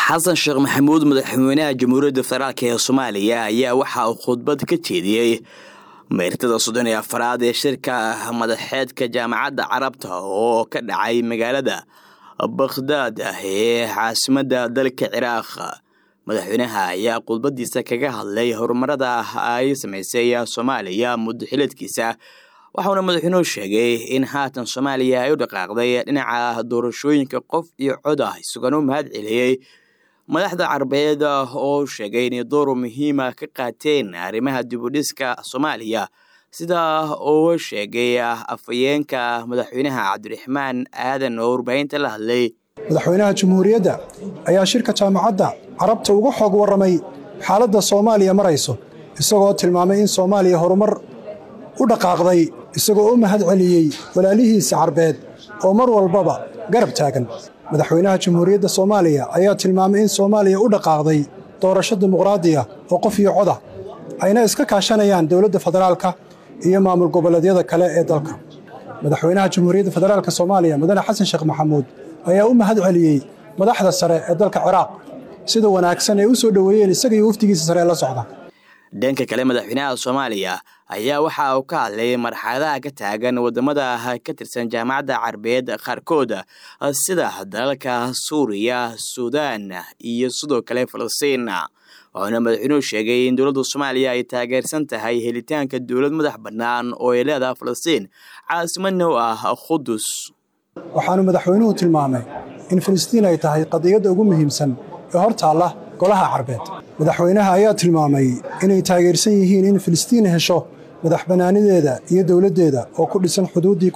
xasan sheekh maxamuud madaxweynaha jamhuuriyadda federaalk ee soomaaliya ayaa waxa uu khudbad ka jeediyey meertada soddon iyo afaraad ee shirka madaxeedka jaamacadda carabta oo ka dhacay magaalada bakhdaad ah ee caasimadda dalka ciraaq madaxweynaha ayaa khudbadiisa kaga hadlay horumarada ay sameysay soomaaliya muddo xileedkiisa waxauna madaxweynuhu sheegay in haatan soomaaliya ay u dhaqaaqday dhinaca doorashooyinka qof iyo cod ah isagona u mahad celiyey madaxda carabeed oo sheegay inay door muhiima ka qaateen arrimaha dibudhiska soomaaliya sida uu sheegay afhayeenka madaxweynaha cabdiraxmaan aadan oo warbaahinta la hadlay madaxweynaha jamhuuriyadda ayaa shirka jaamacadda carabta uga xoog warramay xaaladda soomaaliya marayso isagoo tilmaamay in soomaaliya horumar u dhaqaaqday isagoo u mahad celiyey walaalihiisa carbeed oo mar walbaba garab taagan madaxweynaha jamhuuriyadda soomaaliya ayaa tilmaamay in soomaaliya u dhaqaaqday doorasho dimuqraadiya oo qof iyo coda ayna iska kaashanayaan dowladda federaalka iyo maamul goboleedyada kale ee dalka madaxweynaha jamhuuriyadda federaalk soomaaliya mudane xasan sheekh maxamuud ayaa u mahad celiyey madaxda sare ee dalka ciraaq sida wanaagsan ay u soo dhoweeyeen isaga iyo wafdigiisa sare ee la socda dhanka kale madaxweynaha soomaaliya ayaa waxa uu ka hadlay marxaladaha ka taagan wadamada ka tirsan jaamacadda carabeed qaarkood sida dalalka suuriya suudaan iyo sidoo kale falastiin wuxuuna madaxweynuhu sheegay in dowladda soomaaliya ay taageersan tahay helitaanka dowlad madax bannaan oo ay leedahay falastiin caasimadna u ah qudus waxaanu madaxweynuhu tilmaamay in filistiin ay tahay qadiyadda ugu muhiimsan ee hor taalla golaha carbeed madaxweynaha ayaa tilmaamay inay taageersan yihiin in filistiin hesho madax bannaanideeda iyo dowladdeeda oo ku dhisan xuduuddii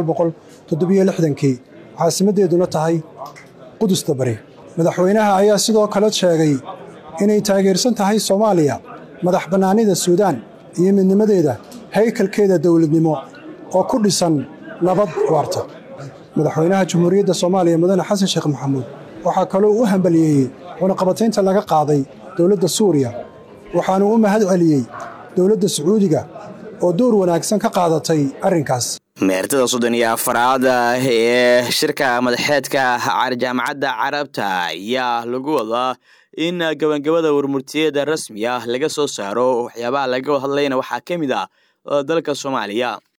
kii caasimaddeeduna tahay qudusta bari madaxweynaha ayaa sidoo kale sheegay inay taageersan tahay soomaaliya madax bannaanida suudaan iyo midnimadeeda haykalkeeda dowladnimo oo ku dhisan nabad waarta madaxweynaha jamhuuriyadda soomaaliya mudane xasan sheekh maxamuud waxaa kaloo u hambaliyeeyey cunaqabataynta laga qaaday dowladda suuriya waxaanu u mahad celiyey dowladda sacuudiga oo door wanaagsan ka qaadatay arrinkaas meertada soddon iyo afaraad ee shirka madaxeedka jaamacadda carabta ayaa lagu wadaa in gabangabada warmurtiyada rasmi ah laga soo saaro waxyaabaha laga hadlayna waxaa ka mid ah dalka soomaaliya